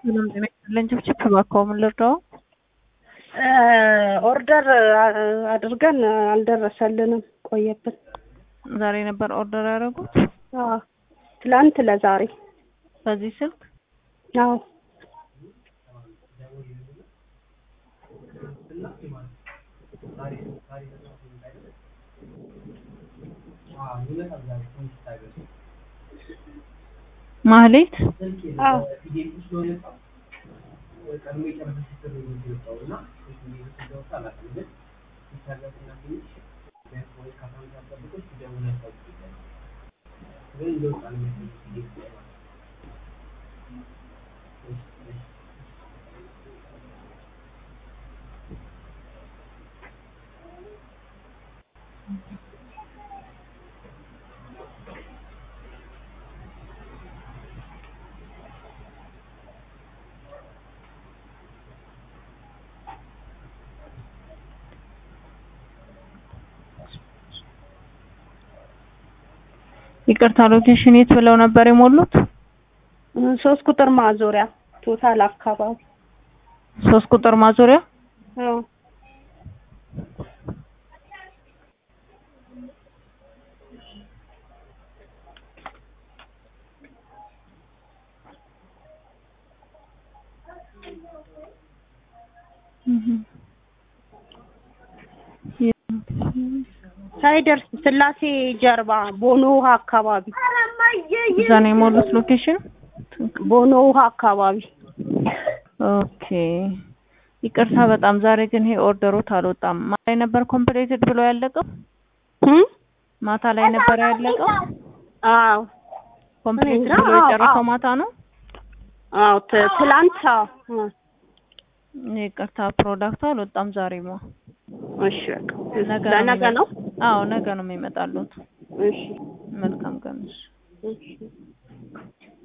ሰላም ጤና ይስጥልኝ። ችብችብ እባክዎ ምን ልርዳዎ? ኦርደር አድርገን አልደረሰልንም፣ ቆየብን። ዛሬ ነበር ኦርደር ያደረጉት? አዎ ትላንት ለዛሬ። በዚህ ስልክ? አዎ ማህሌት? አዎ ይቅርታ ሎኬሽን የት ብለው ነበር የሞሉት? ሶስት ቁጥር ማዞሪያ ቶታል አካባቢ። ሶስት ቁጥር ማዞሪያ? አዎ ሳይደርስ ስላሴ ጀርባ ቦኖ ውሃ አካባቢ እዛ ነው የሞሉት ሎኬሽን? ቦኖ ውሃ አካባቢ። ኦኬ ይቅርታ በጣም ዛሬ ግን ይሄ ኦርደሮት አልወጣም። ማታ ላይ ነበር ኮምፕሌትድ ብሎ ያለቀው? እም? ማታ ላይ ነበር ያለቀው? አዎ ኮምፕሌትድ እንጃ፣ ብሎ አዎ፣ የጨረሰው አዎ። ማታ ነው? አዎ ት- ትላንት አዎ። እ፣ ይቅርታ ፕሮዳክቱ አልወጣም ዛሬማ። እሺ በቃ ነገ ለነገ ነው። አዎ ነገ ነው የሚመጣሉት። እሺ መልካም ቀን። እሺ። እሺ